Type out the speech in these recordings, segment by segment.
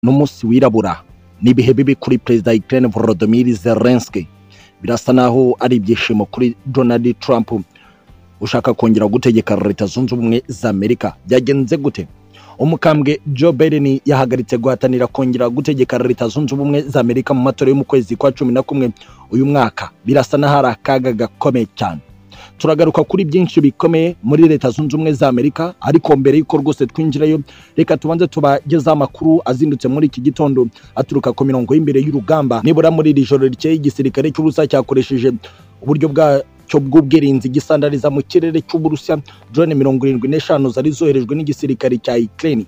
n'umunsi wirabura ni ibihe bibi kuri perezida wa Ukraine Volodymyr Zelensky birasa naho ari ibyishimo kuri Donald Trump ushaka kongera gutegeka leta zunze ubumwe za Amerika byagenze gute umukambwe Joe Biden yahagaritse guhatanira kongera gutegeka leta zunze ubumwe za Amerika mu matora yo mu kwezi kwa cumi na kumwe uyu mwaka birasa n'aho ari akaga gakomeye cyane turagaruka kuri byinshi bikomeye muri leta zunze ubumwe za Amerika ariko mbere y'uko rwose twinjirayo reka tubanze tubagezeho amakuru azindutse muri iki gitondo aturuka ku mirongo y'imbere y'urugamba nibura muri iri joro rikeye igisirikare cy'ubusa cyakoresheje uburyo bwa cyo bw'ubwirinzi gisandariza mu kirere cy'uburusiya drone mirongo irindwi n'eshanu zari zoherejwe n'igisirikare cya Ukraine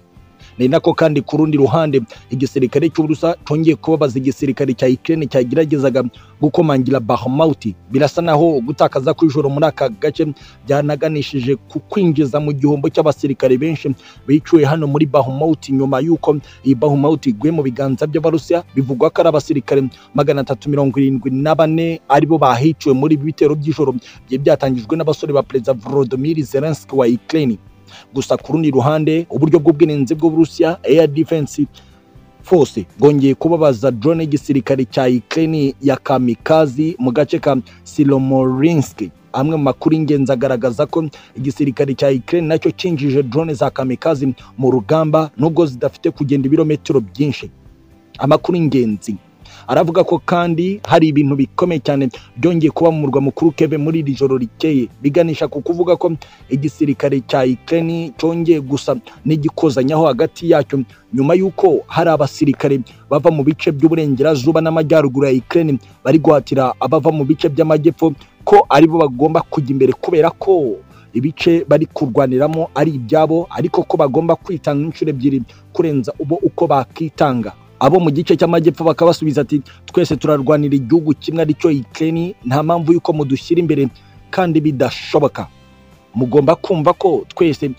ni nako kandi ku rundi ruhande igisirikare cy'uburusiya cyongeye kubabaza igisirikare cya Ukraine cyageragezaga gukomangira Bakhmut birasa naho gutakaza kw'ijoro muri aka gace byanaganishije ku kwinjiza mu gihombo cy'abasirikare benshi bicuye hano muri Bakhmut nyuma y'uko iyi Bakhmut iguye mu biganza by'abarusiya bivugwa ko ari abasirikare magana atatu mirongo irindwi na bane aribo bahiciwe muri ibi bitero by'ijoro byari byatangijwe n'abasore ba perezida Volodymyr Zelensky wa Ukraine gusa ku rundi ruhande uburyo bw'ubwirinzi bw'uburusiya air defense force bwongeye kubabaza drone y'igisirikare cya Ukraine ya kamikazi mu gace ka Silomorinsk amwe mu makuru y'ingenzi agaragaza ko igisirikare cya Ukraine nacyo cyinjije drone za kamikazi mu rugamba nubwo zidafite kugenda ibirometero byinshi amakuru y'ingenzi aravuga ko kandi hari ibintu bikomeye cyane byongeye kuba mu murwa mukuru keve muri iri joro rikeye biganisha ku kuvuga ko igisirikare cya Ukraine cyongeye gusa n'igikozanyaho hagati yacyo nyuma y'uko hari abasirikare bava mu bice by'uburengerazuba n'amajyaruguru ya Ukraine bari guhatira abava mu bice by'amajyepfo ko aribo bagomba kujya imbere kubera ko ibice bari kurwaniramo ari ibyabo ariko ko bagomba kwitanga inshuro ebyiri kurenza ubo uko bakitanga abo mu gice cy'amajyepfo bakaba basubiza ati twese turarwanira igihugu kimwe aricyo Ukraine nta mpamvu y'uko mudushyira imbere kandi bidashoboka mugomba kumva ko twese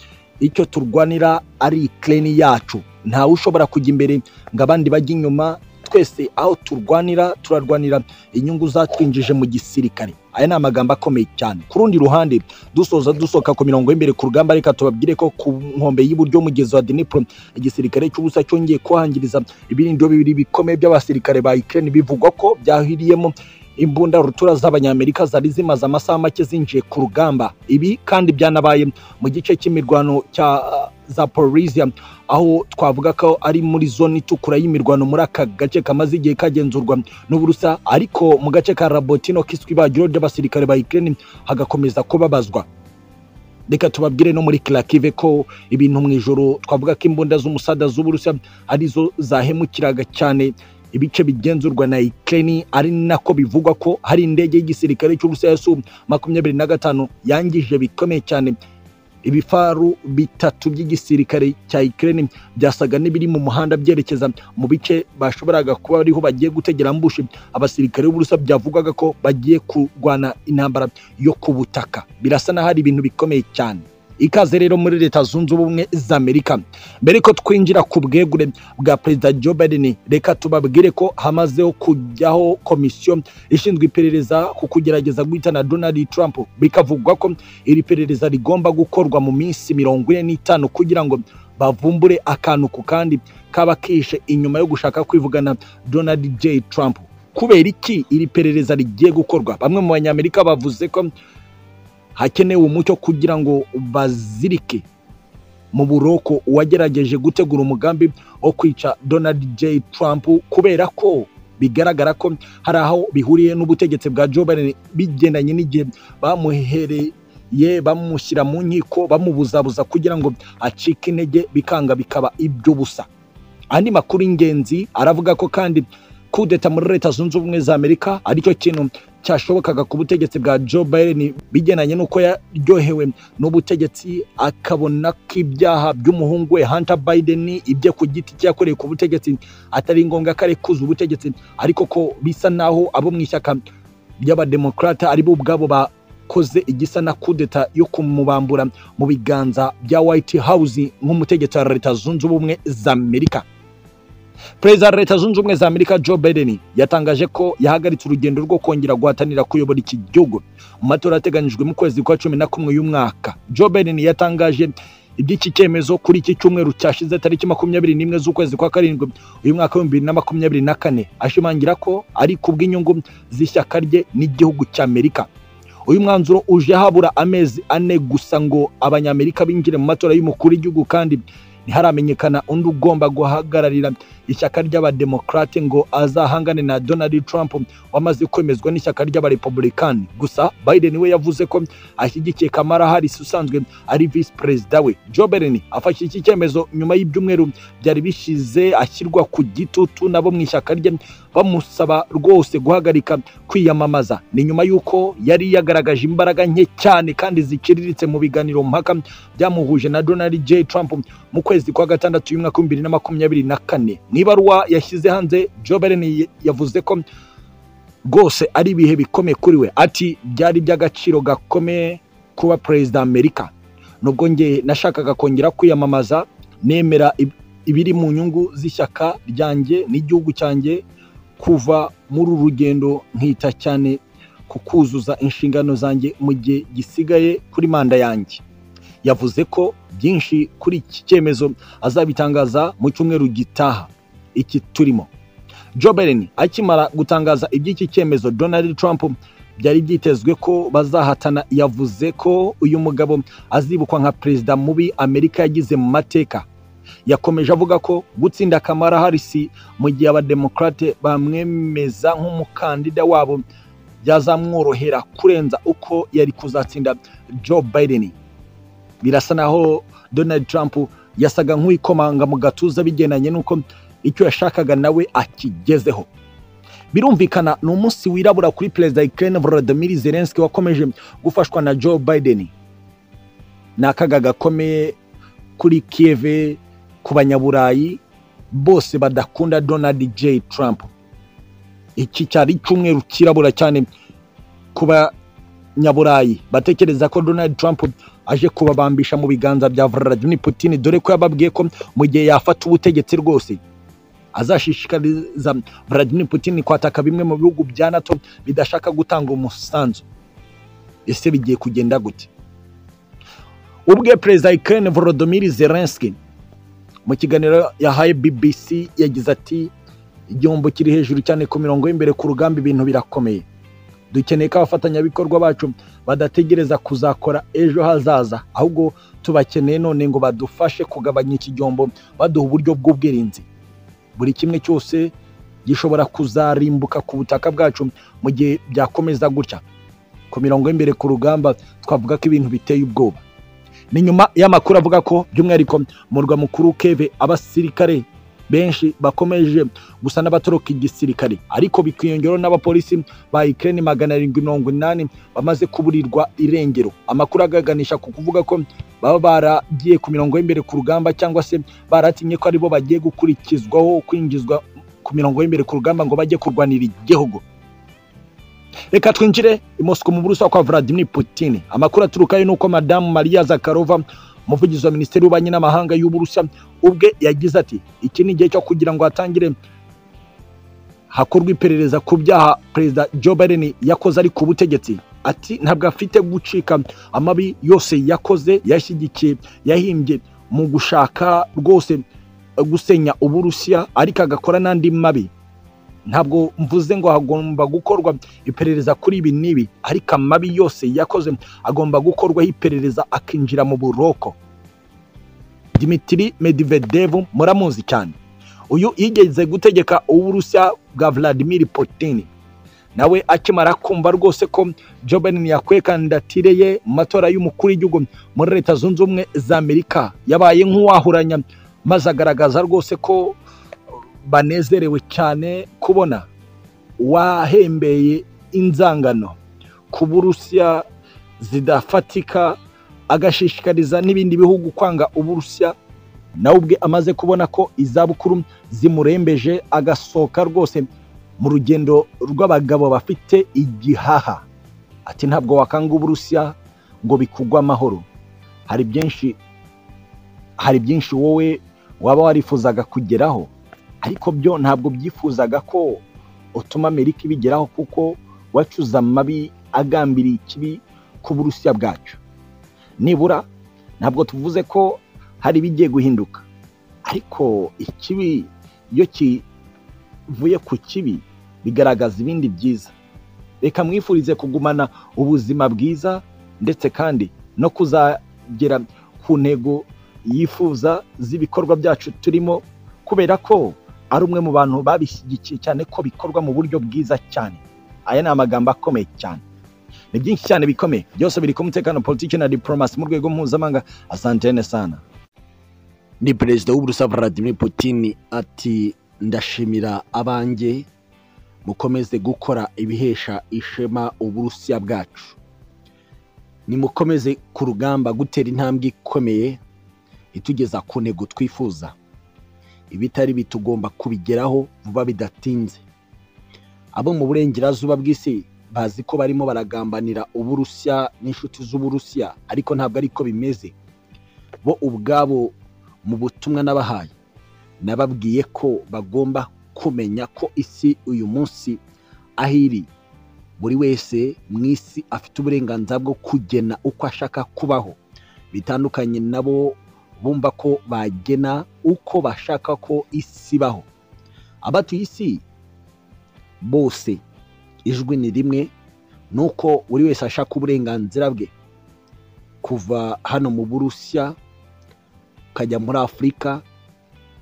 icyo turwanira ari Ukraine yacu ntawe ushobora kujya imbere ngo abandi bajye inyuma twese aho turwanira turarwanira inyungu zatwinjije mu gisirikare aya ni amagambo akomeye cyane ku rundi ruhande dusoza dusohoka ku mirongo y'imbere ku rugamba reka tubabwire ko ku nkombe y'iburyo mugezi wa Dnipro igisirikare cy'ubusa cyongeye kuhangiriza ibirindiro bibiri bikomeye by'abasirikare ba Ukraine bivugwa ko byahiriyemo imbunda rutura z'abanyamerika zari zimaze amasaha make zinjiye ku rugamba ibi kandi byanabaye mu gice cy'imirwano cya Zaporizhia aho twavuga ko ari muri zone itukura y'imirwano muri aka gace kamaze igihe kagenzurwa n'uburusa ariko mu gace ka Rabotino kiswe ibagiro ry'abasirikare ba Ukraine hagakomeza kubabazwa reka tubabwire no muri Kharkiv ko ibintu mu ijoro twavuga ko imbunda z'umusada z'uburusa arizo zahemukiraga cyane ibice bigenzurwa na Ukraine ari nako bivugwa ko hari indege y'igisirikare cy'uburusa ya Su 25 yangije bikomeye cyane ibifaru bitatu by'igisirikare cya Ukraine byasaga n'ibiri mu muhanda byerekeza mu bice bashoboraga kuba ariho bagiye gutegera ambushi abasirikare b'uburusa byavugwaga ko bagiye kurwana intambara yo ku butaka birasa na hari ibintu bikomeye cyane ikaze rero muri leta zunze ubumwe za Amerika mbere ko twinjira ku bwegure bwa perezida Joe Biden reka tubabwire ko hamazeho kujyaho komisiyo ishinzwe iperereza ku kugerageza guhitana Donald Trump bikavugwa ko iri perereza rigomba gukorwa mu minsi mirongo ine n'itanu kugira ngo bavumbure akantu ku kandi kaba kishe inyuma yo gushaka kwivugana Donald J Trump kubera iki iri perereza rigiye gukorwa bamwe mu banyamerika bavuze ko hakenewe umucyo kugira ngo bazirike mu buroko uwagerageje gutegura umugambi wo kwica Donald J Trump kubera ko bigaragara ko hari aho bihuriye n'ubutegetsi bwa Joe Biden bigendanye n'igihe bamuhereye bamushyira mu nkiko bamubuzabuza kugira ngo acike intege bikanga bikaba iby'ubusa andi makuru y'ingenzi aravuga ko kandi kudeta muri leta zunze ubumwe za Amerika aricyo kintu cyashobokaga ku butegetsi bwa Joe Biden bigenanye n'uko yaryohewe n'ubutegetsi akabona ko ibyaha by'umuhungu we Hunter Biden ibyo ku giti cyakoreye ku butegetsi atari ngombwa ko arekuza ubutegetsi ariko ko bisa naho abo mu ishyaka ry'abademokarata aribo ubwabo bakoze igisa na kudeta yo kumubambura mu biganza bya White House nk'umutegetsi wa leta zunze ubumwe za Amerika perezida wa leta zunze ubumwe za amerika joe biden yatangaje ko yahagaritse urugendo rwo kongera guhatanira kuyobora iki gihugu mu matora yateganyijwe mu kwezi kwa cumi na kumwe y'umwaka joe biden yatangaje iby'iki cyemezo kuri iki cyumweru cyashize tariki makumyabiri n'imwe z'ukwezi kwa karindwi uyu mwaka w'ibihumbi bibiri na makumyabiri na kane ashimangira ko ari kubw'inyungu z'ishyaka rye n'igihugu cy'amerika uyu mwanzuro uje habura amezi ane gusa ngo abanyamerika binjire mu matora y'umukuru w'igihugu kandi ntiharamenyekana undi ugomba guhagararira ishyaka ry'abademokarate ngo azahangane na donald trump wamaze kwemezwa n'ishyaka ry'abarepublikani gusa biden we yavuze ko ashyigikiye kamara harris usanzwe ari visi perezida we joe biden afashe iki cyemezo nyuma y'ibyumweru byari bishize ashyirwa ku gitutu nabo mu ishyaka rye bamusaba rwose guhagarika kwiyamamaza ni nyuma y'uko yari yagaragaje imbaraga nke cyane kandi ziciriritse mu biganiro mpaka byamuhuje na donald j trump mu kwezi kwa gatandatu y'umwaka w'ibihumbi bibiri na makumyabiri na kane mu ibaruwa yashyize hanze joe biden yavuze ko rwose ari ibihe bikomeye kuri we ati byari iby'agaciro gakomeye kuba perezida amerika nubwo njye nashakaga kongera kwiyamamaza nemera ib- ibiri mu nyungu z'ishyaka ryanjye n'igihugu cyanjye kuva muri uru rugendo nkita cyane ku kuzuza inshingano zanjye mu gihe gisigaye kuri manda yanjye yavuze ko byinshi kuri iki cyemezo azabitangaza mu cyumweru gitaha iki turimo Joe Biden akimara gutangaza iby'iki cyemezo Donald Trump byari byitezwe ko bazahatana yavuze ko uyu mugabo azibukwa nka perezida mubi Amerika yagize mu mateka yakomeje avuga ko gutsinda Kamala Harris mu gihe abademokarate bamwemeza nk'umukandida wabo byazamworohera kurenza uko yari kuzatsinda Joe Biden birasa naho Donald Trump yasaga nk'uwikomanga mu gatuza bigendanye n'uko icyo yashakaga nawe akigezeho birumvikana ni umunsi wirabura kuri perezida wa Ukraine Volodymyr Zelensky wakomeje gufashwa na Joe Biden ni akaga gakomeye kuri Kiev ku banyaburayi bose badakunda Donald J Trump iki cyari icyumweru kirabura cyane ku banyaburayi batekereza ko Donald Trump aje kubabambisha mu biganza bya Vladimir Putin dore ko yababwiye ko mu gihe yafata ubutegetsi rwose azashishikariza Vladimir Putin kwataka bimwe mu bihugu bya NATO bidashaka gutanga umusanzu ese bigiye kugenda gute ubwe perezida wa Ukraine Volodymyr Zelensky mu kiganiro yahaye BBC yagize ati igihombo kiri hejuru cyane ku mirongo y'imbere ku rugamba ibintu birakomeye dukeneye ko abafatanyabikorwa bacu badategereza kuzakora ejo hazaza ahubwo tubakeneye none ngo badufashe kugabanya iki gihombo baduha uburyo bw'ubwirinzi buri kimwe cyose gishobora kuzarimbuka ku butaka bwacu mu gihe byakomeza gutya ku mirongo y'imbere ku rugamba twavuga ko ibintu biteye ubwoba ni nyuma y'amakuru avuga ko by'umwihariko murwa mukuru keve abasirikare benshi bakomeje gusa n'abatoroka igisirikare ariko bikiyongeraho n'abapolisi ba Ukraine magana arindwi mirongo inani bamaze kuburirwa irengero amakuru aganisha ku kuvuga ko baba baragiye ku mirongo y'imbere ku rugamba cyangwa se baratinye ko aribo bagiye gukurikizwaho kwinjizwa ku mirongo y'imbere ku rugamba ngo bajye kurwanira igihugu reka twinjire i Moscow mu burusiya kwa Vladimir Putin amakuru aturukayo ni uko madamu Maria Zakharova umuvugizi wa minisiteri y'ububanyi n'amahanga y'uburusiya ubwe yagize ati iki ni igihe cyo kugira ngo hatangire hakorwe iperereza ku byaha perezida Joe Biden yakoze ari ku butegetsi ati ntabwo afite gucika amabi yose yakoze yashyigikiye yahimbye mu gushaka rwose eh, gusenya uburusiya ariko agakora n'andi mabi ntabwo mvuze ngo hagomba gukorwa iperereza kuri ibi n'ibi ariko amabi yose yakoze agomba gukorwaho iperereza akinjira mu buroko Dmitry Medvedev muramuzi cyane uyu yigeze gutegeka uburusiya bwa Vladimir Putin nawe akimara kumva rwose ko Joe Biden yakwiye kandidatire ye mu matora y'umukuru w'igihugu muri leta zunze ubumwe za Amerika yabaye nk'uwahuranya maze agaragaza rwose ko banezerewe cyane kubona uwahembeye inzangano ku burusiya zidafatika agashishikariza n'ibindi bihugu kwanga uburusiya nawe ubwe amaze kubona ko izabukuru zimurembeje agasohoka rwose mu rugendo rw'abagabo bafite igihaha ati ntabwo wakanga uburusiya ngo bikugwe amahoro hari byinshi hari byinshi wowe waba warifuzaga kugeraho ariko byo ntabwo byifuzaga ko utuma amerika ibigeraho kuko wacuze amabi agambiriye ikibi ku burusiya bwacu nibura ntabwo tuvuze ko hari ibigiye guhinduka ariko ikibi iyo kivuye ku kibi bigaragaza ibindi byiza reka mwifurize kugumana ubuzima bwiza ndetse kandi no kuzagera ku ntego yifuza z'ibikorwa byacu turimo kubera ko ari umwe mu bantu babishyigikiye cyane ko bikorwa mu buryo bwiza cyane aya ni amagambo akomeye cyane ni byinshi cyane bikomeye byose biri ku mutekano politiki na diporomasi mu rwego mpuzamahanga asantene sana ni perezida w'uburusa vladimir putin ati ndashimira abanjye mukomeze gukora ibihesha ishema uburusiya bwacu nimukomeze ku rugamba gutera intambwe ikomeye itugeza ku ntego twifuza ibitari bitugomba kubigeraho vuba bidatinze abo mu burengerazuba bw'isi bazi ko barimo baragambanira uburusiya n'inshuti z'uburusiya ariko ntabwo ariko bimeze bo ubwabo mu butumwa n'abahaye nababwiye ko bagomba kumenya ko isi uyu munsi aho iri buri wese mu isi afite uburenganzira bwo kugena uko ashaka kubaho bitandukanye nabo bumva ko bagena uko bashaka ko isi ibaho abatuye isi bose ijwi ni rimwe ni uko buri wese ashaka uburenganzira bwe kuva hano mu burusiya ukajya muri afurika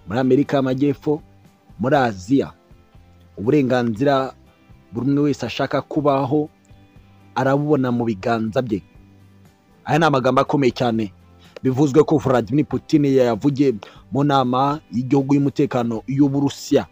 muri amerika y'amajyepfo muri aziya uburenganzira buri umwe wese ashaka kubaho arabubona mu biganza bye aya ni amagambo akomeye cyane bivuzwe ko vladimir putin yayavugiye mu nama y'igihugu y'umutekano y'uburusiya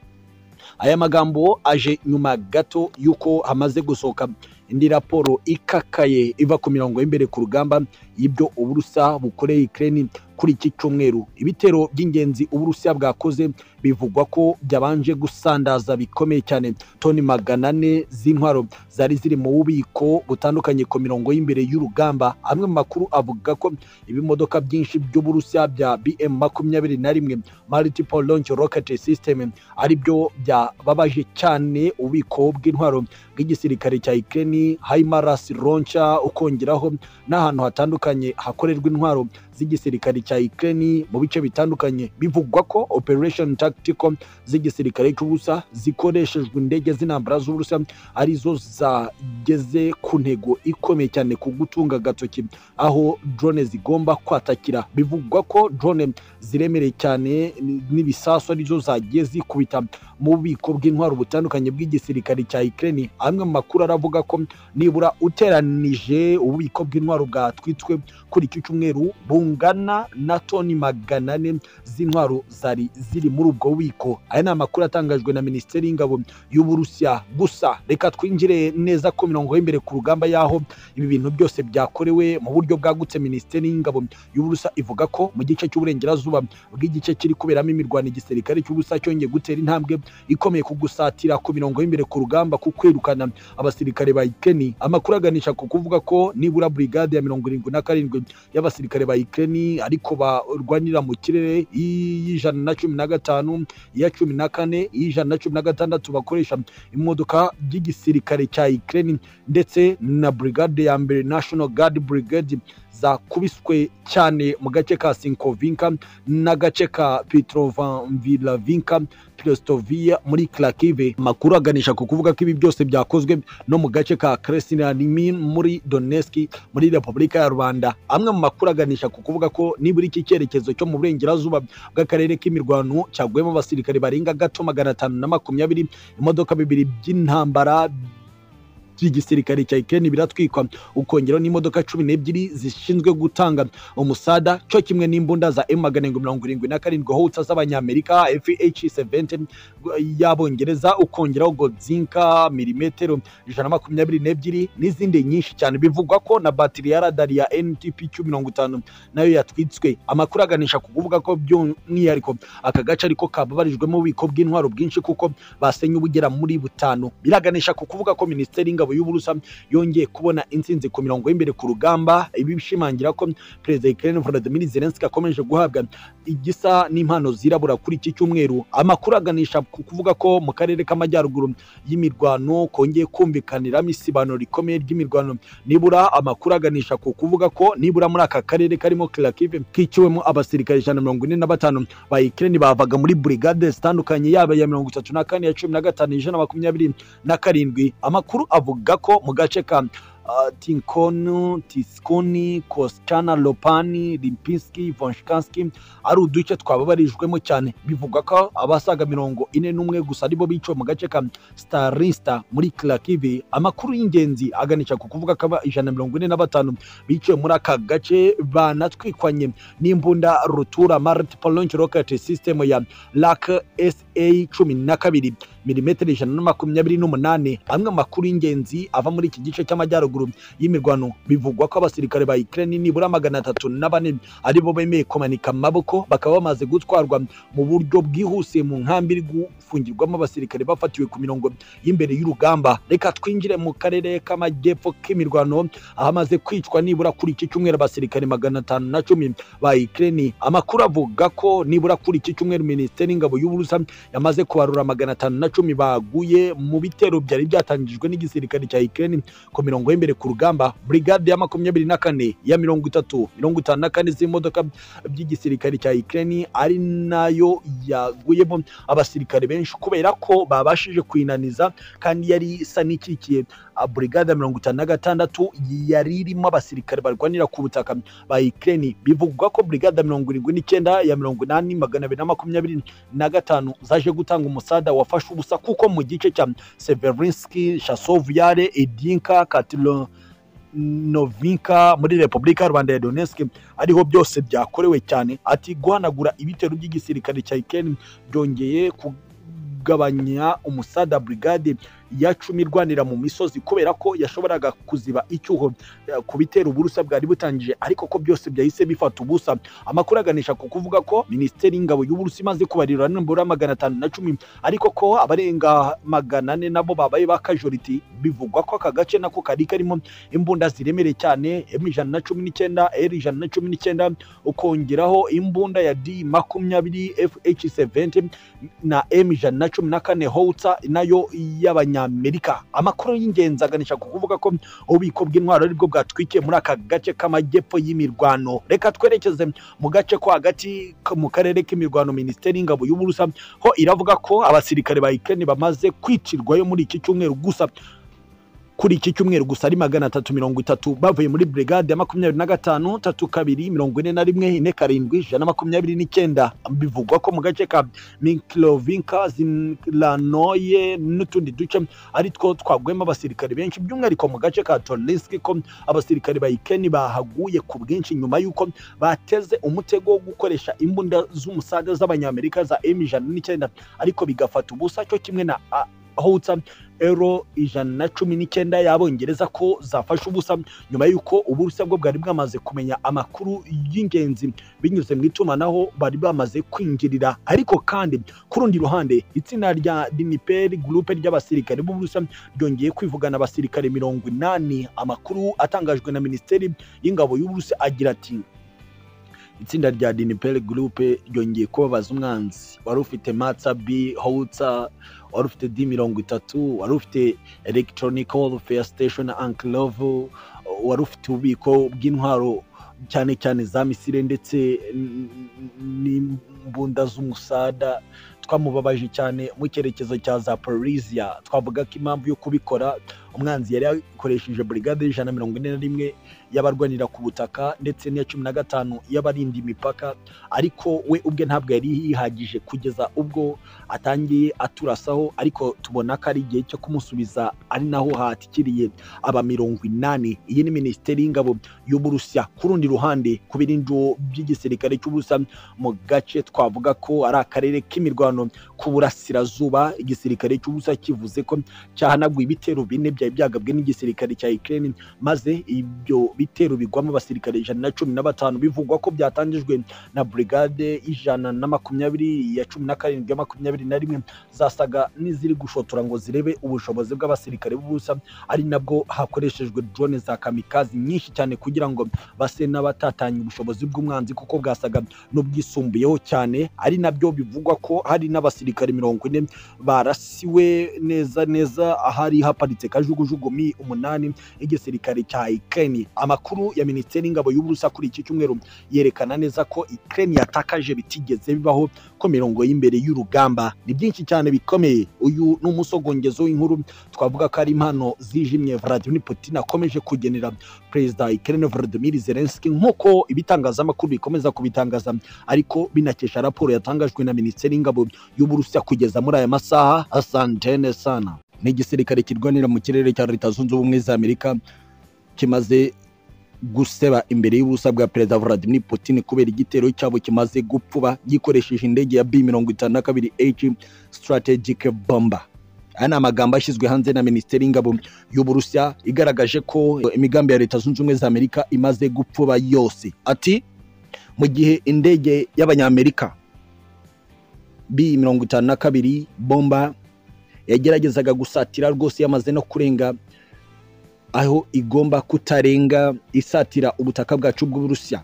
aya magambo aje nyuma gato y'uko hamaze gusohoka indi raporo ikakaye iva ku mirongo y'imbere ku rugamba y'ibyo uburusa bukoreye ikirere kuri iki cyumweru ibitero by'ingenzi uburusiya bwakoze bivugwa ko byabanje gusandaza bikomeye cyane toni magana ane z'intwaro zari ziri mu bubiko butandukanye ku mirongo y'imbere y'urugamba amwe mu makuru avuga ko ibimodoka byinshi by'uburusiya bya bm makumyabiri na rimwe multiple launch rocket system ari byo byababaje cyane ububiko bw'intwaro bw'igisirikare cya ikeni haimaras ronca ukongeraho n'ahantu hatandukanye hakorerwa intwaro z'igisirikare cya ikeni mu bice bitandukanye bivugwa ko operation tactical z'igisirikare cy'ubusa zikoreshejwe indege z'intambara z'uburusa arizo zageze ku ntego ikomeye cyane ku gutunga agatoki aho drone zigomba kwatakira bivugwa ko drone ziremereye cyane n'ibisasu arizo zagiye zikubita mu bubiko bw'intwaro butandukanye bw'igisirikare cya ikeni amwe mu makuru aravuga ko nibura uteranije ububiko bw'intwaro bwatwitswe kuri iki cyumweru bungana na toni magana ane z'intwaro zari ziri muri ubwo bubiko aya ni amakuru atangajwe na minisiteri y'ingabo y'uburusiya gusa reka twinjire neza ku mirongo y'imbere ku rugamba y'aho ibi bintu byose byakorewe mu buryo bwagutse minisiteri y'ingabo y'uburusiya ivuga ko mu gice cy'uburengerazuba bw'igice kiri kuberamo imirwano igisirikare cy'ubusa cyongeye gutera intambwe ikomeye ku gusatira ku mirongo y'imbere ku rugamba ku kwirukana abasirikare ba ikeni amakuru aganisha ku kuvuga ko nibura burigade ya mirongo irindwi na karindwi y'abasirikare ba ikeni ariko barwanira mu kirere y'ijana na cumi na gatanu iya cumi na kane iy'ijana na cumi na gatandatu bakoresha imodoka by'igisirikare cya ikeni ndetse na brigade ya mbere national guard brigade zakubiswe cyane mu gace ka sinkovinka n'agace ka petrovanvilavinka Krestoviya muri Klakive. Makuru aganisha ku kuvuga ko ibi byose byakozwe no mu gace ka Kresnanimin muri Donetsk muri Repubulika ya Rwanda. Amwe mu makuru aganisha ku kuvuga ko nibura iki cyerekezo cyo mu burengerazuba bw'akarere k'imirwano cyagwemo abasirikare barenga gato magana atanu na makumyabiri imodoka bibiri by'intambara by'igisirikare cya ikeni biratwikwa ukongeraho n'imodoka cumi n'ebyiri zishinzwe gutanga umusada cyo kimwe n'imbunda za emu magana arindwi mirongo irindwi na karindwi howitsa z'abanyamerika fh seventi y'abongereza ukongeraho godzinka milimetero ijana na makumyabiri n'ebyiri n'izindi nyinshi cyane bivugwa ko na batiri ya radari ya ntp mirongo itanu nayo yatwitswe amakuru aganisha ku kuvuga ko by'umwihariko aka gace ariko kababarijwemo ububiko bw'intwaro bwinshi kuko basenye ubugera muri butanu biraganisha ku kuvuga ko minisiteri y'ingabo y'ingabo y'uburusa yongeye kubona intsinzi ku mirongo y'imbere ku rugamba ibi bishimangira ko perezida wa Ukraine Volodymyr Zelensky akomeje guhabwa igisa n'impano zirabura kuri iki cyumweru amakuru aganisha ku kuvuga ko mu karere k'amajyaruguru y'imirwano kongeye kumvikaniramo isibano rikomeye ry'imirwano nibura amakuru aganisha ku kuvuga ko nibura muri aka karere karimo Kharkiv kiciwemo abasirikare ijana na mirongo ine na batanu ba Ukraine bavaga muri brigade zitandukanye yaba iya mirongo itatu na kane iya cumi na gatanu ijana na makumyabiri na karindwi amakuru avuga ko mu gace ka uh, Tinkonu, Tiskoni, Koschana, Lopani, Limpinski, Vonshkansky ari uduce twababarijwemo cyane bivugwa ko abasaga mirongo ine n'umwe gusa aribo biciwe mu gace ka Starinsta muri Kharkiv amakuru y'ingenzi aganisha ku kuvuga ko ijana mirongo ine na batanu biciwe muri aka gace banatwikwanye n'imbunda rutura multiple launch rocket system ya LAK SA cumi na kabiri milimetero ijana na makumyabiri n'umunani amwe amakuru y'ingenzi ava muri iki gice cy'amajyaruguru y'imirwano bivugwa ko abasirikare ba Ukraine nibura magana atatu na bane aribo bemeye kumanika amaboko bakaba bamaze gutwarwa mu buryo bwihuse mu nkambi iri gufungirwamo abasirikare bafatiwe ku mirongo y'imbere y'urugamba reka twinjire mu karere k'amajyepfo k'imirwano ahamaze kwicwa nibura kuri iki cyumweru abasirikare magana atanu na cumi ba Ukraine amakuru avuga ko nibura kuri iki cyumweru minisiteri y'ingabo y'uburusa yamaze kubarura magana atanu na cumi baguye mu bitero byari byatangijwe n'igisirikare cya Ukraine ku mirongo y'imbere ku rugamba brigade ya makumyabiri na kane ya mirongo itatu mirongo itanu na kane z'imodoka by'igisirikare cya Ukraine ari nayo yaguyemo abasirikare benshi kubera ko babashije kwinaniza kandi yari isa n'ikikiye brigade ya mirongo itanu na gatandatu yari irimo abasirikare barwanira ku butaka ba Ukraine bivugwa ko brigade ya mirongo irindwi n'icyenda ya mirongo inani magana abiri na makumyabiri na gatanu zaje gutanga umusada wafashe ubusa kuko mu gice cya Severinski, Chasov Yare, Edinka, Katilo Novinka muri Repubulika ya Rwanda ya Donetsk ariho byose byakorewe cyane ati guhanagura ibitero by'igisirikare cya Ukraine byongeye kugabanya umusada brigade ya cumi irwanira mu misozi kubera ko yashoboraga kuziba icyuho ku bitero uburusa bwari butangije ariko ko byose byahise bifata ubusa amakuru aganisha ku kuvuga ko minisiteri y'ingabo y'uburusi imaze kubarira nibura magana atanu na cumi ariko ko abarenga magana ane nabo babaye ba kajoriti bivugwa ko aka gace nako kari karimo imbunda ziremereye cyane m ijana na cumi n'icyenda r ijana na cumi n'icyenda ukongeraho imbunda ya d makumyabiri fh 70 na m ijana na cumi na kane howitsa nayo y'abanya Amerika amakuru y'ingenzi aganisha ku kuvuga ko ububiko bw'intwaro aribwo bwatwikiye muri aka gace k'amajyepfo y'imirwano reka twerekeze mu gace ko hagati ko mu karere k'imirwano minisiteri y'ingabo y'uburusa ho iravuga ko abasirikare ba Ukraine bamaze kwicirwayo muri iki cyumweru gusa kuri iki cyumweru gusa ari magana atatu mirongo itatu bavuye muri brigade ya makumyabiri na gatanu tatu kabiri mirongo ine na rimwe ine karindwi ijana na makumyabiri n'icyenda bivugwa ko mu gace ka mikirovinka zilanoye n'utundi duce ari two twaguyemo abasirikare benshi by'umwihariko mu gace ka torinski ko abasirikare ba ikeni bahaguye ku bwinshi nyuma y'uko bateze umutego wo gukoresha imbunda z'umusada z'abanyamerika za m ijana n'icyenda ariko bigafata ubusa cyo kimwe na howitsa ero ijana na cumi n'icyenda y'abongereza ko zafashe ubusa nyuma y'uko uburusa bwo bwari bwamaze kumenya amakuru y'ingenzi binyuze mu itumanaho bari bamaze kwinjirira ariko kandi ku rundi ruhande itsinda rya diniperi gurupe ry'abasirikare b'uburusa ryongeye kwivugana abasirikare mirongo inani amakuru atangajwe na minisiteri y'ingabo y'uburusi agira ati itsinda rya diniperi gurupe ryongeye kubabaza umwanzi wari ufite matsa bi howitsa wari ufite di mirongo itatu wari ufite electronic warfare station ankilove wari ufite ububiko bw'intwaro cyane cyane za misire ndetse n'imbunda z'umusada twamubabaje cyane mu cyerekezo cya za Parisia twavuga ko impamvu yo kubikora umwanzi yari yakoresheje brigade y'ijana na mirongo ine na rimwe y'abarwanira ku butaka ndetse n'iya cumi na gatanu y'abarinda imipaka ariko we ubwe ntabwo yari yihagije kugeza ubwo atangiye aturasaho ariko tubona ko ari igihe cyo kumusubiza ari naho hatikiriye aba mirongo inani iyi ni minisiteri y'ingabo y'uburusiya ku rundi ruhande ku biringo by'igisirikare cy'uburusiya mu gace twavuga ko ari akarere k'imirwano ku burasirazuba igisirikare cy'ubusa kivuze ko cyahanaguye ibitero bine byari byagabwe n'igisirikare cya Ukraine maze ibyo bitero bigwamo abasirikare ijana na cumi na batanu bivugwa ko byatangijwe na brigade ijana na makumyabiri ya cumi na karindwi ya makumyabiri na rimwe zasaga n'iziri gushotora ngo zirebe ubushobozi bw'abasirikare b'ubusa ari nabwo hakoreshejwe drone za kamikazi nyinshi cyane kugira ngo base n'abatatanye ubushobozi bw'umwanzi kuko bwasaga n'ubwisumbuyeho cyane ari nabyo bivugwa ko hari n'abasirikare mirongo ine barasiwe neza neza ahari haparitse kajugujugu mi umunani y'igisirikare cya Ukraine amakuru ya minisiteri y'ingabo y'uburusa kuri iki cyumweru yerekana neza ko Ukraine yatakaje bitigeze bibaho ko mirongo y'imbere y'urugamba ni byinshi cyane bikomeye uyu ni umusogongezo w'inkuru twavuga ko ari impano zijimye Vladimir Putin akomeje kugenera perezida Ukraine Volodymyr Zelensky nk'uko ibitangazamakuru bikomeza kubitangaza ariko binakesha raporo yatangajwe na minisiteri y'ingabo y'uburusiya kugeza muri aya masaha asantene sana ni igisirikare kirwanira mu kirere cya leta zunze ubumwe za amerika kimaze guseba imbere y'ubusa bwa perezida Vladimir Putin kubera igitero cyabo kimaze gupfuba gikoresheje indege ya B mirongo itanu na kabiri H strategic bomber aya ni amagambo ashyizwe hanze na minisiteri y'ingabo y'uburusiya igaragaje ko imigambi ya leta zunze ubumwe za amerika imaze gupfuba yose ati mu gihe indege y'abanyamerika b mirongo itanu na kabiri bomba yageragezaga gusatira rwose yamaze no kurenga aho igomba kutarenga isatira ubutaka bwacu bw'uburusiya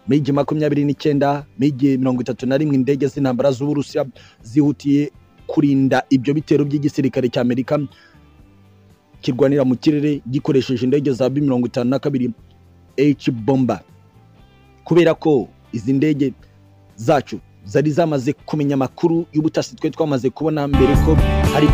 migi makumyabiri n'icyenda migi mirongo itatu na rimwe indege z'intambara z'uburusiya zihutiye kurinda ibyo bitero by'igisirikare cya amerika kirwanira mu kirere gikoresheje indege za b mirongo itanu na kabiri h bomba kubera ko izi ndege zacu zari zamaze kumenya amakuru y'ubutasi twe twamaze kubona mbere ko hari